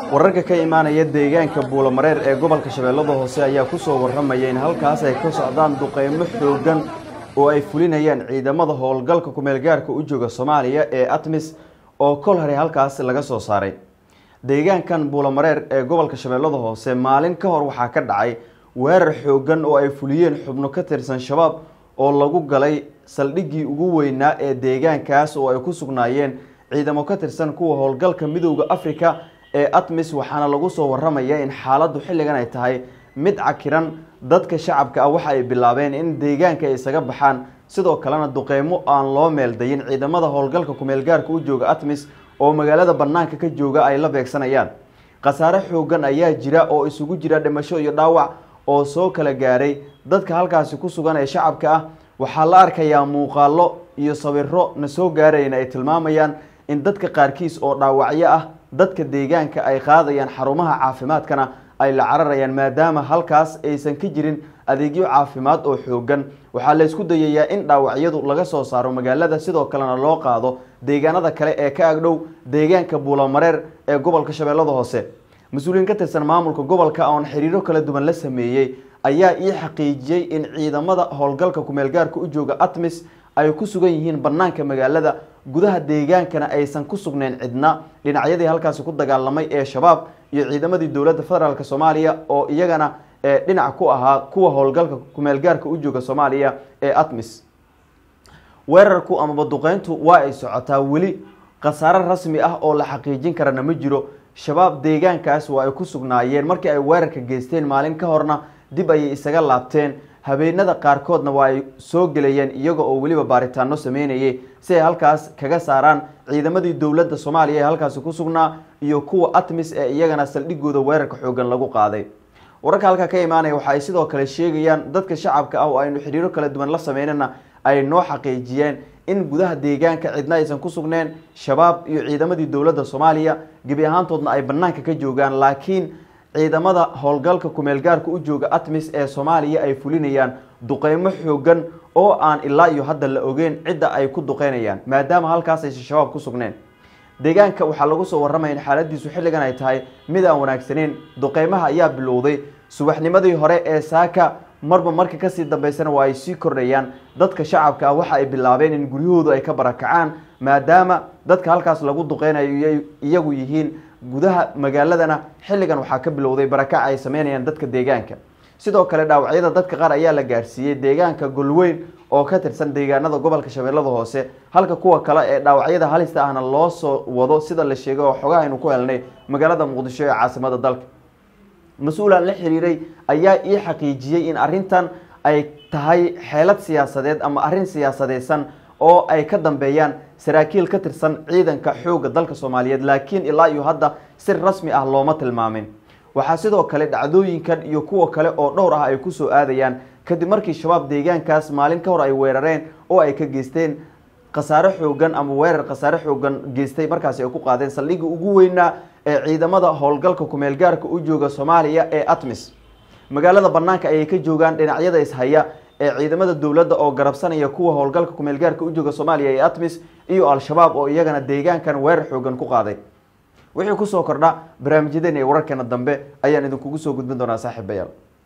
wararka ka imaanaya deegaanka buulamareer ee gobolka shabeellada hoose ayaa ku soo warramaya in halkaas ay ka socdaan duqeymo xooggan oo ay fulinayaan ciidamada howlgalka kumeelgaarka u jooga soomaaliya ee atmis oo kol hore halkaas laga soo saaray deegaankan buulamareer ee gobolka shabeellada hoose maalin ka hor waxaa ka dhacay weerar xooggan oo ay fuliyeen xubno ka tirsan shabaab oo lagu galay saldhiggii ugu weynaa ee deegaankaas oo ay ku sugnaayeen ciidamo ka tirsan kuwa howlgalka midowda africa ee atmis waxaana lagu soo warramaya in xaaladdu xilligan ay tahay mid cakiran dadka shacabka ah waxa ay bilaabeen in deegaanka ay isaga baxaan sidoo kalena duqeymo aan loo meeldayin ciidamada howlgalka kumeelgaarka u jooga atmis oo magaalada bannaanka ka jooga ay la beegsanayaan khasaare xooggan ayaa jira oo isugu jira dhimasho iyo dhaawac oo soo kala gaaray dadka halkaasi ku sugan ee shacabka ah waxaa la arkayaa muuqaallo iyo sawiro na soo gaarayna ay tilmaamayaan in dadka qaarkiis oo dhaawacyo ah dadka deegaanka ay qaadayaan xarumaha caafimaadkana ay la cararayaan maadaama halkaas aysan ka jirin adeegyo caafimaad oo xoogan waxaa la isku dayayaa in dhaawacyadu laga soo saaro magaalada sidoo kalena loo qaado deegaanada kale ee ka agdhow deegaanka buulamareer ee gobolka shabeellada hoose mas-uuliyiin ka tirsan maamulka gobolka oon xiriiro kala duwan la sameeyey ayaa ii xaqiijiyey in ciidamada howlgalka kumeelgaarka u jooga atmis ay ku sugan yihiin bannaanka magaalada gudaha deegaankana aysan ku sugnayn cidna dhinacyadii halkaasi ku dagaalamay ee shabaab iyo ciidamadii dowladda federaalk soomaaliya oo iyagana dhinac ku ahaa kuwa howlgalka kumeelgaarka u jooga soomaaliya ee atmis weerarku amaba duqeyntu waa ay socotaa weli khasaare rasmi ah oo la xaqiijin karana ma jiro shabaab deegaankaas waa ay ku sugnaayeen markii ay weerarka geysteen maalin ka horna dib ayay isaga laabteen habeenada qaarkoodna waa ay soo gelayeen iyaga oo weliba baaritaano sameynayay si ay halkaas kaga saaraan ciidamadii dowladda soomaaliya ee halkaasi ku sugnaa iyo kuwa atmis ee iyagana saldhigooda weerarka xoogan lagu qaaday wararka halkaa ka imaanaya waxa ay sidoo kale sheegayaan dadka shacabka ah oo aynu xidhiiro kala duwan la sameynana ay noo xaqiijiyeen in gudaha deegaanka cidna aysan ku sugneen shabaab iyo ciidamadii dowladda soomaaliya gebi ahaantoodna ay bannaanka ka joogaan laakiin ciidamada howlgalka kumeelgaarka u jooga atmis ee soomaaliya ay fulinayaan duqeymo xoogan oo aan ilaa iyo hadda la ogeyn cidda ay ku duqeynayaan maadaama halkaas aysan shabaab ku sugneen deegaanka waxaa lagu soo warramaya in xaaladiisu xilligan ay tahay mid aan wanaagsaneyn duqeymaha ayaa bilowday subaxnimadii hore ee saaka marba marka kasii dambeysana waa ay sii kordhayaan dadka shacabka ah waxa ay bilaabeen in guryahoodu ay ka barakacaan maadaama dadka halkaas lagu duqeynayo iyagu yihiin gudaha magaaladana xilligan waxaa ka bilowday barakac ay sameynayaan dadka deegaanka sidoo kale dhaawacyada dadka qaar ayaa la gaarsiiyey deegaanka golweyn oo ka tirsan deegaanada gobolka shabeellada hoose halka kuwa kale ee dhaawacyada halista ahna loo soo wado sida la sheegay oo xogaha aynu ku helnay magaalada muqdisho ee caasimada dalka mas-uulaan la xiriiray ayaa ii xaqiijiyey in arrintan ay tahay xeelad siyaasadeed ama arrin siyaasadeysan oo ay ka dambeeyaan saraakiil ka tirsan ciidanka xoogga dalka soomaaliyeed laakiin ilaa iyo hadda si rasmi ah looma tilmaamin waxaa sidoo kale dhacdooyinkan iyo kuwa kale oo dhowr ah ay kusoo aadayaan kadib markii shabaab deegaankaas maalin ka hor ay weerareen oo ay ka geysteen khasaare xoogan ama weerar khasaare xoogan geystay markaasi ay ku qaadeen saldhigii ugu weynaa ee ciidamada howlgalka kumeelgaarka u jooga soomaaliya ee atmis magaalada bannaanka ayay ka joogaan dhinacyada ishaya ee ciidamada dowladda oo garabsanaya kuwa howlgalka kumeelgaarka u jooga soomaaliya ee atmis iyo al-shabaab oo iyagana deegaankan weerar xoogan ku qaaday wixii kusoo kordha barnaamijyadeen ee wararkeena dambe ayaan idinkugu soo gudbin doonaa saaxiibayaal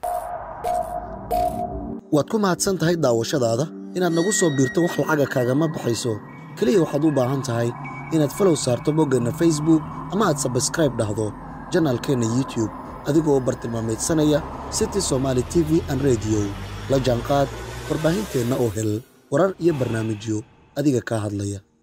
waad ku mahadsan tahay daawashadaada inaad nagu soo biirto wax lacaga kaagama baxayso keliya waxaad u baahan tahay inaad falow saarto boggeenna facebook ama aad sabskraib dhahdo janaalkeenna youtube adigoo bartilmaameedsanaya city somaali t v an rediyo la jaanqaad warbaahinteenna oo hel warar iyo barnaamijyo adiga kaa hadlaya